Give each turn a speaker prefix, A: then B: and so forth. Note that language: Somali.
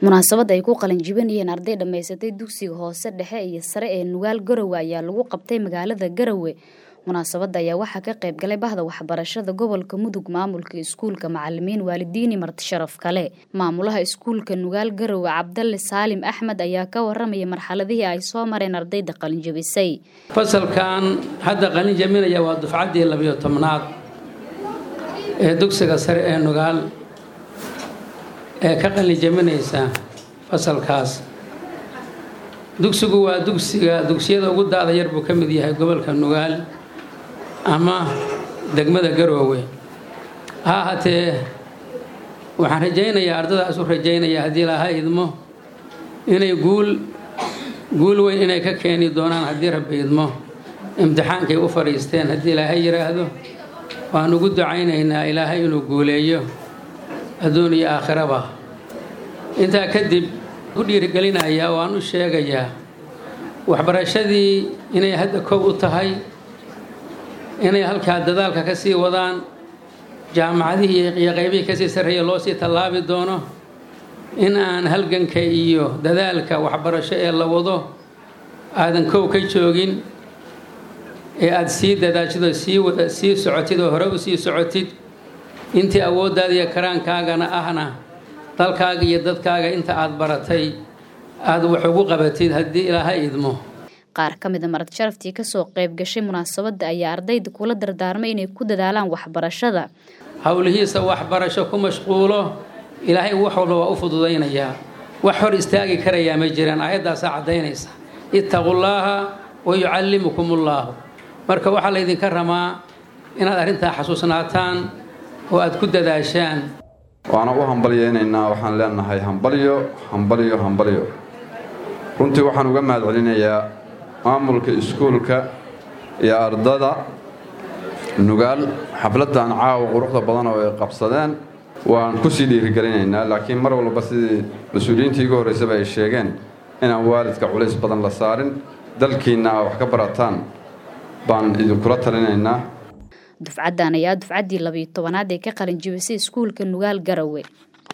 A: munaasabad ay ku qalin jibinayeen arday dhammaysatay dugsiga hoose dhexe iyo sare ee nugaal garowe ayaa lagu qabtay magaalada garowe munaasabadda ayaa waxaa ka qayb galay bahda waxbarashada gobolka mudug maamulka iskuulka macalimiin waalidiini marti sharaf kale maamulaha iskuulka nugaal garowe cabdalle saalim axmed ayaa ka waramaya marxaladihii ay soo mareen ardayda qalinjabisay
B: fasalkan hadda qalin jabinaya waa dufcaddii labiyo tobnaad ee dugsiga sare ee nugaal ee ka qalin jabinaysa fasalkaas dugsigu waa dugsiga dugsiyada ugu daada yar buu ka mid yahay gobolka nugaal ama degmada garoowe ha ahaatee waxaan rajaynayaa ardadaas u rajaynayaa haddii laha idmo inay guul guul weyn inay ka keeni doonaan haddii rabbi idmo imtixaankay u fadhiisteen haddii ilaahay yidhaahdo waan ugu ducaynaynaa ilaahay inuu guuleeyo adduun iyo aakhiraba intaa kadib u dhiirigelinayaa waan u sheegayaa waxbarashadii inay hadda kow u tahay inay halkaa dadaalka ka sii wadaan jaamacadihii iyo qaybihii kasii sarreeya loo sii tallaabi doono in aan halganka iyo dadaalka waxbarasho ee la wado aadan kow ka joogin ee aada sii dadaashid oo sii wada sii socotid oo hore u sii socotid intii awooddaada iyo karaankaagana ahna dalkaaga iyo dadkaaga inta aada baratay aada wax ugu qabatid haddii ilaaha idmo
A: qaar ka mid a marti sharaftii kasoo qayb gashay munaasabadda ayaa ardayda kula dardaarmay inay ku dadaalaan waxbarashada
B: howlihiisa waxbarasho ku mashquulo ilaahay wax walba waa u fududaynayaa wax hor istaagi karayaa ma jiraan aayaddaasaa caddaynaysa ittaqullaaha wa yucallimukumullahu marka waxaa laydinka ramaa inaad arrintaa xasuusnaataan oo aada ku dadaashaan
C: waana u hambalyaynaynaa waxaan leenahay hambalyo hambalyo hambalyo runtii waxaan uga mahad celinayaa maamulka iskuulka iyo ardada nugaal xafladdan caawa quruxda badan oo ay qabsadeen waan kusii dhiirigelinaynaa laakiin mar walba sidii mas-uuliyiintii igu horraysaba ay sheegeen inaan waalidka culays badan la saarin dalkiinna aa wax ka barataan baan idinkula talinaynaa
A: dufcaddan ayaa dufcaddii labiyo tobanaad ee ka qalin jibisay iskuulka nugaal garowe